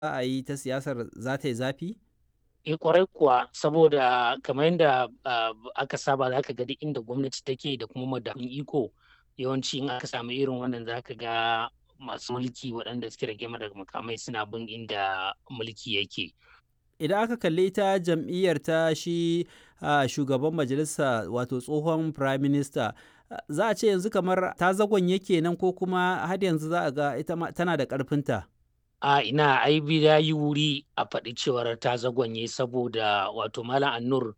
za a yi ta siyasar za ta yi zafi? Eh kwarai kuwa saboda kamar yadda aka saba za ka ga duk inda gwamnati take da kuma madafun iko yawanci in aka samu irin wannan za ka ga masu mulki waɗanda suke rage daga makamai suna bin inda mulki yake. Idan aka kalli ita jam'iyyar ta shi shugaban majalisa wato tsohon prime minister za a ce yanzu kamar ta zagonye kenan ko kuma har yanzu za a ga ita tana da ƙarfinta. a ina ai ya yi wuri a faɗi cewar ta zagonye saboda wato malam annur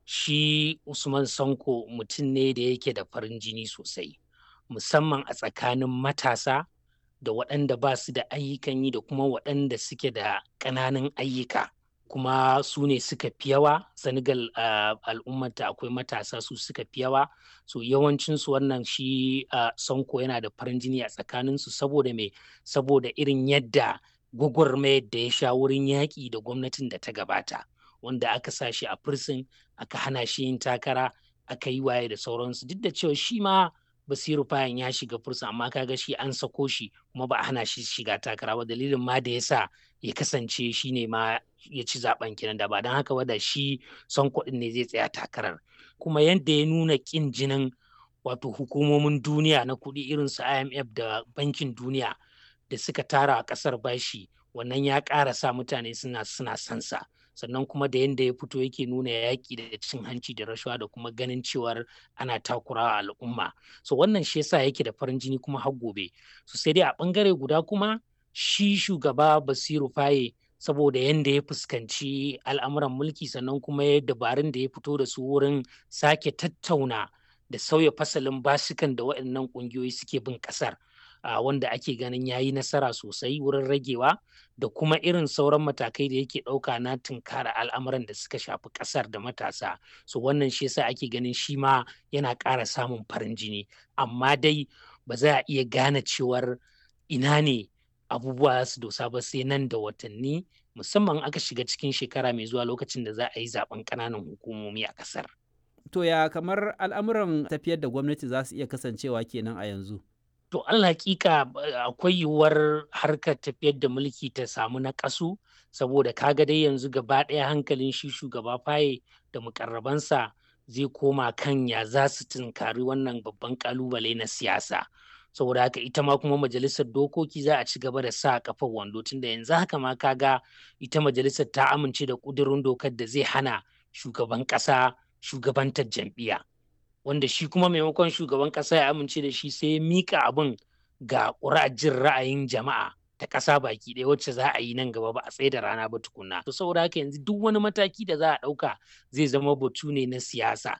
shi usman sanko mutum ne da yake da farin jini sosai musamman a tsakanin matasa da waɗanda ba su da ayyukan yi da kuma waɗanda suke da ƙananan ayyuka kuma su ne suka fi yawa senegal al'ummata akwai matasa su suka fi yawa so yawancinsu wannan shi sanko yana da farin jini a tsakaninsu saboda me saboda irin yadda gwagwarmayar da ya sha wurin yaƙi da gwamnatin da ta gabata wanda aka sa shi a firsin aka hana shi yin takara aka yi waye da sauransu duk da cewa shi ma basiru fayan ya shiga firsin amma kaga shi an sako shi kuma ba a hana shi shiga takara ba dalilin ma da ya sa ya kasance shi ne ma ya ci zaben kenan da ba don haka ba da shi son kuɗin ne zai tsaya takarar kuma yadda ya nuna ƙin jinin wato hukumomin duniya na kuɗi irin su IMF da bankin duniya da suka tara a ƙasar bashi wannan ya ƙara sa mutane suna suna sansa sannan kuma da yadda ya fito yake nuna yaƙi da cin hanci da rashawa da kuma ganin cewar ana takurawa al'umma so wannan shi yasa yake da farin jini kuma har gobe so sai dai a ɓangare guda kuma shi shugaba basiru faye saboda yadda ya fuskanci al'amuran mulki sannan kuma ya dabarun da ya fito da su wurin sake tattauna da sauya fasalin basukan da waɗannan ƙungiyoyi suke bin ƙasar Uh, wanda ake ganin ya yi nasara sosai wurin ragewa da kuma irin sauran matakai da yake ɗauka na tunkara al'amuran da suka shafi ƙasar da matasa so wannan shi yasa ake ganin shi ma yana ƙara samun farin jini amma dai ba za a iya gane cewar ina ne abubuwa su dosa ba sai nan da watanni musamman aka shiga cikin shekara mai zuwa lokacin da za a yi zaben ƙananan hukumomi a ƙasar. To ya kamar al'amuran tafiyar da gwamnati za su iya kasancewa kenan a yanzu? To Allah hakika akwai yiwuwar harkar tafiyar da mulki ta samu na ƙasu saboda kaga dai yanzu gaba ɗaya hankalin shi shugaba faye da mukarrabansa zai koma kan ya za su tunkari wannan babban ƙalubale na siyasa. saboda haka ita ma kuma majalisar dokoki za a ci gaba da sa kafar wando tunda yanzu haka ma kaga ita majalisar ta amince da ƙudurin dokar da zai hana shugaban ƙasa shugabantar jam'iyya. wanda shi kuma maimakon shugaban ƙasa ya amince da shi sai ya mika abin ga jin ra'ayin jama'a ta ƙasa baki ɗaya wacce za a yi nan gaba ba a tsaye da rana ba tukunna. To saboda haka yanzu duk wani mataki da za a ɗauka zai zama batu ne na siyasa.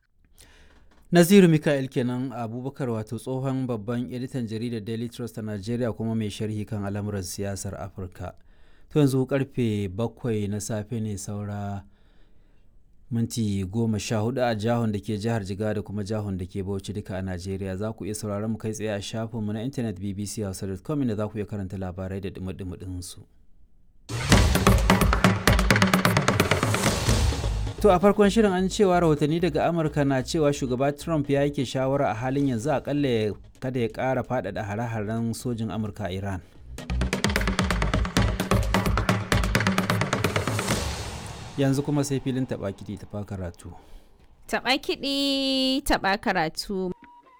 Naziru Mikael kenan Abubakar wato tsohon babban editan jaridar Daily Trust a Najeriya kuma mai sharhi kan al'amuran siyasar Afirka. To yanzu karfe bakwai na safe ne saura minti goma sha hudu a jihon da ke jihar jiga da kuma jihon da ke bauchi duka a najeriya za ku iya sauraron mu kai tsaye a shafinmu na intanet bbc.com inda za ku iya karanta labarai da dumi su. to a farkon shirin an cewa rahotanni daga amurka na cewa shugaba trump ya yake shawara a halin yanzu akalla kada ya kara faɗaɗa hare-haren sojin amurka a iran yanzu kuma sai filin taɓa kiɗi taɓa karatu. Taɓa kiɗi taɓa karatu.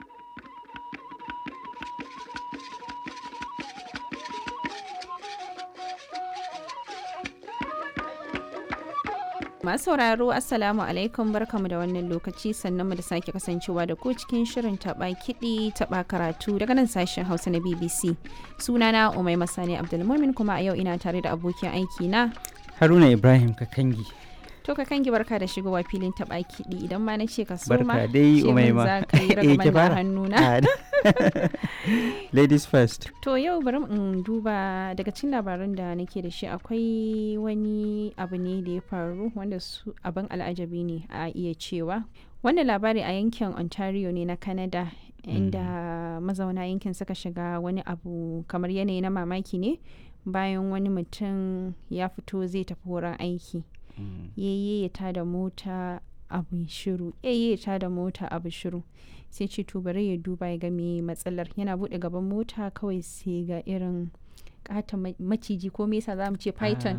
Masu sauraro Assalamu alaikum barkamu da wannan lokaci sannan mu da sake kasancewa da ku cikin shirin taɓa kiɗi taɓa karatu daga nan sashen Hausa na BBC. Sunana Umai Masani Abdulmumin kuma a yau ina tare da abokin aiki na Haruna Ibrahim Kakangi. To ka kangi barka da shigowa filin taɓa kiɗi idan ma na ce ka soma Barka dai Umaima. za ka yi ragaman da hannuna. Ladies first. To yau bari in duba daga cikin labaran da nake da shi akwai wani abu ne da ya faru wanda su abin al'ajabi ne a iya cewa. Wannan labari a yankin Ontario ne na Canada inda mazauna yankin suka shiga wani abu kamar yanayi na mamaki ne bayan wani mutum ya fito zai tafi wurin aiki. yayye ya tada mota abu shiru yayye ya tada mota abu shiru sai ce to bari ya duba ya ga me matsalar yana bude gaban mota kawai sai ga irin kata maciji ko me yasa zamu ce python